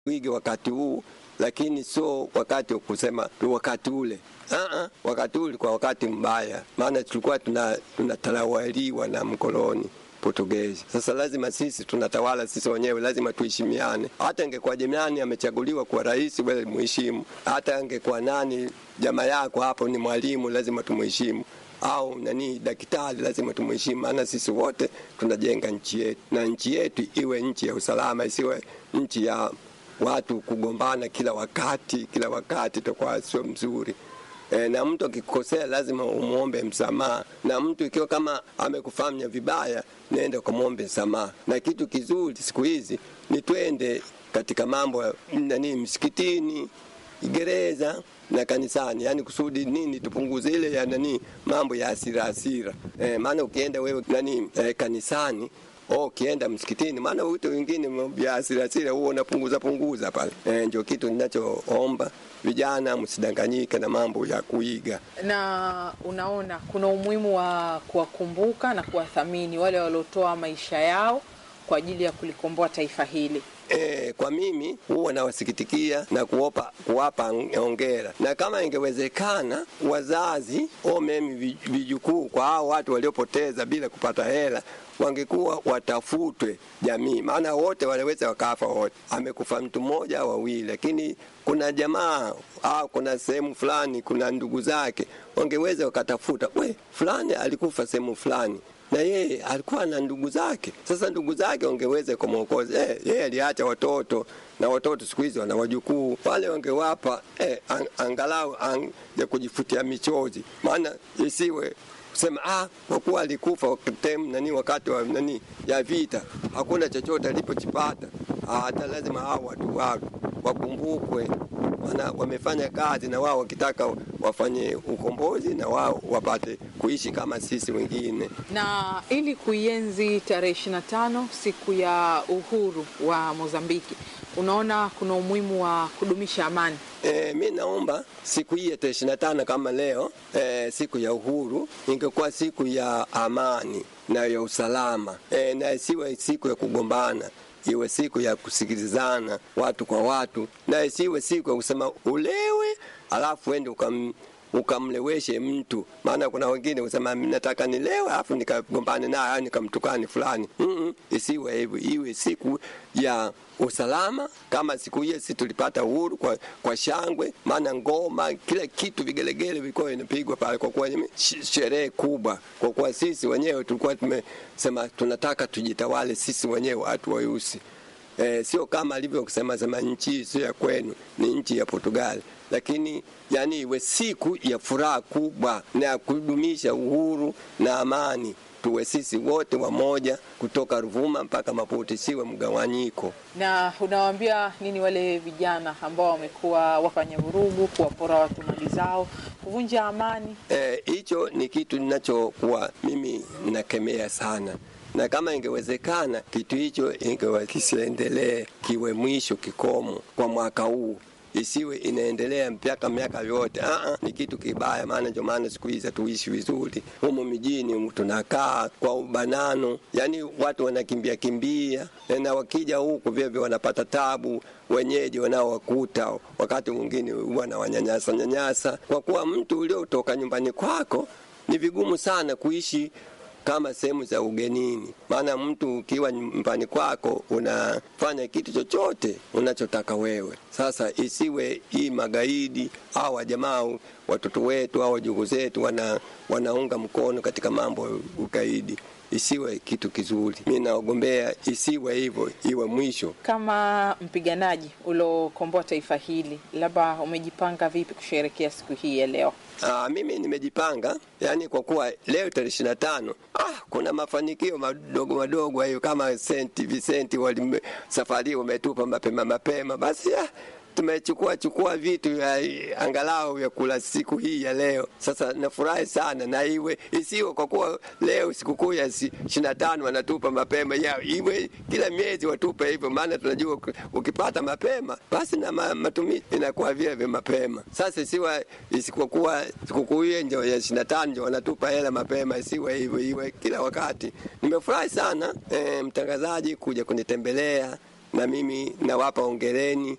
wige wakati huu, lakini sio wakati wa kusema wakati ule. Uh-uh, wakati ule kwa wakati mbaya, maana tulikuwa tunatawaliwa tuna na mkoloni Portugezi. Sasa lazima sisi tunatawala sisi wenyewe, lazima tuheshimiane. Hata ingekuwa jirani amechaguliwa kuwa rais, wewe muheshimu. Hata angekuwa nani jamaa yako hapo ni mwalimu, lazima tumuheshimu au nani daktari, lazima tumheshimu, maana sisi wote tunajenga nchi yetu, na nchi yetu iwe nchi ya usalama, isiwe nchi ya watu kugombana kila wakati kila wakati, itakuwa sio mzuri. E, na mtu akikosea lazima umwombe msamaha, na mtu ikiwa kama amekufanya vibaya, nenda ukamwombe msamaha. Na kitu kizuri siku hizi ni twende katika mambo nani, msikitini, gereza na kanisani, yani kusudi nini, tupunguze ile ya nani mambo ya hasira hasira. E, maana ukienda wewe nani e, kanisani Oh, ukienda msikitini, maana vitu vingine vya hasira hasira huo unapunguza punguza pale. E, ndio kitu ninachoomba vijana, msidanganyike na mambo ya kuiga. Na unaona kuna umuhimu wa kuwakumbuka na kuwathamini wale waliotoa maisha yao kwa ajili ya kulikomboa taifa hili. E, kwa mimi huwa nawasikitikia na kuwapa, kuwapa ongera, na kama ingewezekana wazazi au mimi vijukuu kwa hao watu waliopoteza bila kupata hela wangekuwa watafutwe jamii, maana wote wanaweza wakafa wote. Amekufa mtu mmoja au wawili, lakini kuna jamaa au kuna sehemu fulani, kuna ndugu zake wangeweza wakatafuta, we fulani alikufa sehemu fulani na yeye alikuwa na ndugu zake. Sasa ndugu zake wangeweza kumwokoza eh, yeye aliacha watoto na watoto siku hizi wana wajukuu, wale wangewapa eh, ang, angalau ang, ya kujifutia michozi, maana isiwe kusema ah, kwa kuwa alikufa tem nani wakati wa nani ya vita, hakuna chochote alipochipata. Hata lazima hao watu wao wakumbukwe, wana wamefanya kazi na wao wakitaka wafanye ukombozi na wao wapate kuishi kama sisi wengine. Na ili kuienzi tarehe ishirini na tano siku ya uhuru wa Mozambiki, unaona kuna umuhimu wa kudumisha amani? E, mi naomba siku hii ya tarehe ishirini na tano kama leo e, siku ya uhuru ingekuwa siku ya amani na ya usalama e, na isiwe siku ya kugombana iwe siku ya kusikilizana watu kwa watu, na isiwe siku ya kusema ulewe alafu ende ukam ukamleweshe mtu. Maana kuna wengine kusema nataka nilewe alafu nikagombane naye au nikamtukani fulani. mm -mm, isiwe hivyo, iwe siku ya usalama kama siku hiyo sisi tulipata uhuru kwa, kwa shangwe, maana ngoma, kila kitu, vigelegele vilikuwa vinapigwa pale, kwa kuwa sherehe kubwa, kwa kuwa sisi wenyewe tulikuwa tumesema tunataka tujitawale sisi wenyewe watu weusi. E, sio kama alivyosema sema nchi hii sio ya kwenu, ni nchi ya Portugali, lakini yani iwe siku ya furaha kubwa na ya kudumisha uhuru na amani tuwe sisi wote wamoja kutoka Ruvuma mpaka Maputo, siwe mgawanyiko. Na unawaambia nini wale vijana ambao wamekuwa wafanya vurugu, kuwapora watu mali zao, kuvunja amani? Hicho e, ni kitu ninachokuwa mimi nakemea sana na kama ingewezekana kitu hicho ingewa kisiendelee, kiwe mwisho kikomo kwa mwaka huu isiwe inaendelea mpaka miaka yote. Aa, ni kitu kibaya, maana ndio maana siku hizi hatuishi vizuri humu mijini, tunakaa kwa ubanano, yani watu wanakimbia kimbia, na wakija huku vyevyo wanapata tabu wenyeji wanaowakuta, wakati mwingine wanawanyanyasa nyanyasa, kwa kuwa mtu uliotoka nyumbani kwako ni vigumu sana kuishi kama sehemu za ugenini. Maana mtu ukiwa nyumbani kwako unafanya kitu chochote unachotaka wewe. Sasa isiwe hii magaidi au wajamaa watoto wetu au wajukuu zetu wana, wanaunga mkono katika mambo ya ugaidi isiwe kitu kizuri. Mi naogombea isiwe hivyo, iwe mwisho. Kama mpiganaji uliokomboa taifa hili, labda umejipanga vipi kusherekea siku hii ya leo? Aa, mimi nimejipanga yani, kwa kuwa leo tarehe ishirini na tano ah, kuna mafanikio madogo madogo hayo kama Saint Vincent wali safari wametupa mapema mapema, basi ah, tumechukua chukua vitu ya angalau ya kula siku hii ya leo. Sasa nafurahi sana, na iwe isiwe kwa kuwa leo sikukuu ya ishirini na tano wanatupa mapema ya iwe kila miezi watupe hivyo, maana tunajua ukipata mapema basi na matumizi inakuwa vile vile mapema. Sasa isiwe isipokuwa sikukuu hiyo ndio ya ishirini na tano ndio wanatupa hela mapema, isiwe hivyo, iwe kila wakati. Nimefurahi sana e, mtangazaji kuja kunitembelea na mimi nawapa ongereni